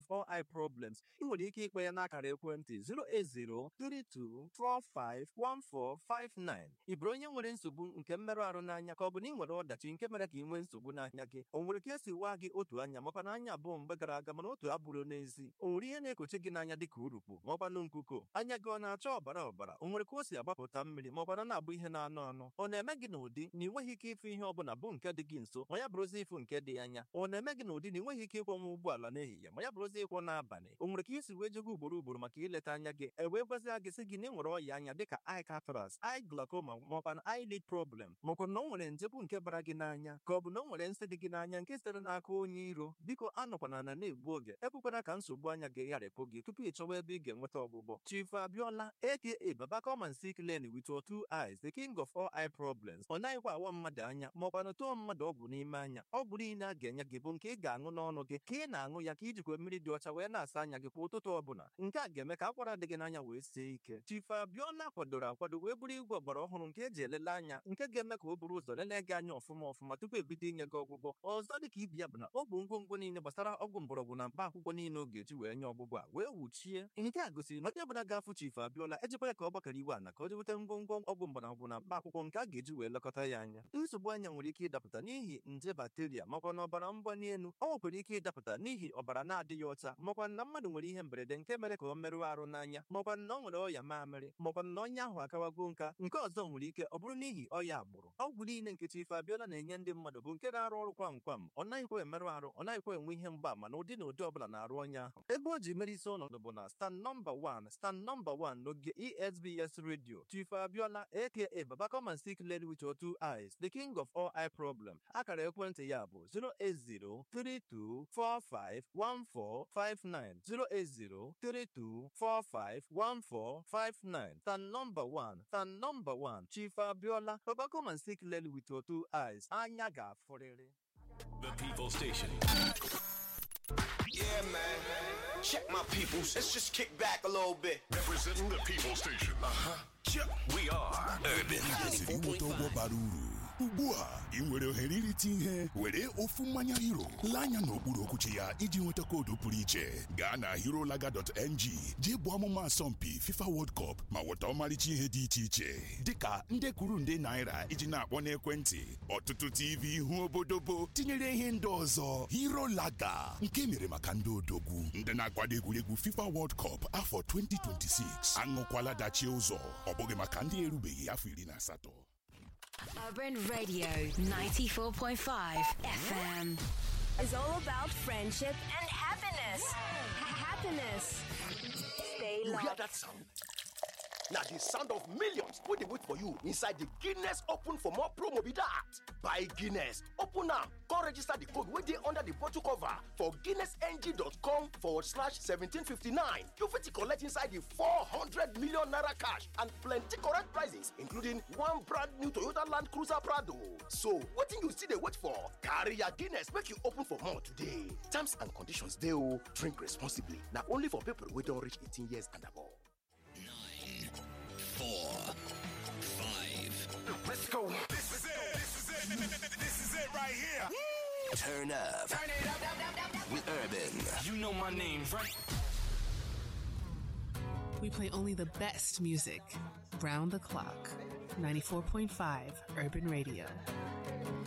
all eye problems ị nwere ike ikpe ya n'akara ekwentị 08032451459 ị bụrụ onye nwere nsogbu nke mmerụ ahụ n'anya ka ọ bụ na ị nwere ọdachi nke mere ka ị nwee nsogbu n'anya gị o nwere ka esi waa gị otu anya makwa na anya abụọ mgbe gara aga mana otu abụrụ n'ezi o nwere ihe na-ekochi gị n'anya dịka urukpu maọkwanụ nkuko anya gị ọ na-acha ọbara ọbara o nwere ka o si agbapụta mmiri maọkwana na-abụ ihe na-anụ anụ ọ na-eme gị n'ụdị na ị nweghị ike ịfụ ihe ọbụla bụ nke dị gị nso ma ya bụrụzi ịfụ nke dị anya ọ na-eme gị n'ụdị na ị nweghị ike ịkwọnwa ụgbọala n'ehihie ma ya bụrụzi ịkwọ n'abalị o nwere ka isi wee jego ugboro ugboro maka ileta anya gị e wee gwazia gị sị gị na ị nwere ọya anya dịka eye cataract eye glaucoma maọkwa eye lid problem maọkwa na o nwere nje bụ nke bara gị n'anya ka ọ bụ na o nwere nsị dị gị n'anya nke sitere n'aka onye iro biko anọkwana na na-egbu oge ekwekwana ka nsogbu anya gị gharịpụ gị tupu ị chọwa ebe ị ga-enweta ọgwụgwọ Chief Abiola aka Baba come and see clearly with your two eyes the king of all eye problems ọ naghịkwa awa mmadụ anya maọkwa na tụọ mmadụ ọgwụ n'ime anya ọgwụ niile a ga-enye gị bụ nke ị ga-aṅụ n'ọnụ gị ka ị na-aṅụ ya ka ijikwa mmiri dị ọcha wee na-asa anya gị kwa ụtụtụ ọbụla nke a ga-eme ka akwara dị gị n'anya wee sie ike Chief Abiola kwadoro akwado wee bụrụ igwe ọgbara ọhụrụ nke eji elele anya nke ga-eme ka o buru ụzọ lelee gị anya ọfụma ọfụma tupu ebido inye gị ọgwụgwọ ọzọ dị ka ibi ya bụ na ọ bụ ngwongwo niile gbasara ọgwụ mgbọrọgwụ na mkpa akwụkwọ niile ọ ga-eji wee nye ọgwụgwọ a wee wuchie nke a gosiri na onye ọbụla ga-afụ Chief Abiola ejikwa ya ka ọ gbakọrọ iwe ana ka o jeweta ngwongwo ọgwụ mgbọrọgwụ na mkpa akwụkwọ nke a ga-eji wee lekọta ya anya nsogbu anya nwere ike ịdapụta n'ihi nje bakteria makwa na ọbara mgbali elu ọ nwekwara ike ịdapụta n'ihi ọbara na-adịghị ọcha makwa na mmadụ nwere ihe mberede nke mere ka ọ merụọ arụ n'anya makwa na ọ nwere ọya mamịrị makwa na ọnya ahụ akawago nka nke ọzọ nwere ike ọ bụrụ n'ihi ọya agbụrụ ọgwụ niile nke Chief Abiola na-enye ndị mmadụ bụ nke na-arụ ọrụ kwam kwam ọ naghịkwa emerụ arụ ọ naghịkwa enwe ihe mgbaama na ụdị na ụdị ọbụla na-arụ ọnya ahụ ebe o ji mere isi ọnọdụ bụ na stand nọmba 1 stand nọmba 1 n'oge ESBS radio Chief Abiola aka Baba come and see clearly with your two eyes the king of all eye problem akara ekwentị ya bụ 08032451459 08032451459 stand number 1 stand number 1 Chief Abiola Baba come and see clearly with your two eyes anya ga-afụrịrị The People Station. Yeah, man. Check my peoples. Let's just kick back a little bit. Representing the People Station. We are Urban. kwesịrị inweta ụgwọ bara uru ugbu a ị nwere ohere irite ihe were ofu mmanya hero lee anya n'okpuru okwuchi ya iji nweta koodu pụrụ iche gaa na herolaga.ng jee bụ ọmụma asọmpi fifa world cup ma nweta ọmarịcha ihe dị iche iche dịka nde kwuru nde naira iji na-akpọ n'ekwentị ọtụtụ tv ihu obodobo tinyere ihe ndị ọzọ herolaga nke mere maka ndị odogwu ndị na-akwado egwuregwu fifa world cup afọ 2026 aṅụkwala dachie ụzọ ọ bụghị maka ndị erubeghị afọ iri na asatọ Urban Radio 94.5 FM is all about friendship and happiness. Happiness. Stay You hear locked. that sound? Now the sound of millions wey dey wait for you inside the Guinness Open for More promo be that. Buy Guinness, open am, come register the code wey dey under the bottle cover for guinnessng.com forward slash 1759. You fit collect inside the 400 million naira cash and plenty correct prizes including one brand new Toyota Land Cruiser Prado. So wetin you still dey wait for? Carry your Guinness make you open for more today. Terms and conditions dey o. Drink responsibly. Na only for people wey don reach 18 years and above. Nine, four, five. Let's go. This is it. This is it. This is it right here. Turn up. Turn it up, with Urban. You know my name, right? We play only the best music. Round the clock. 94.5 Urban Radio.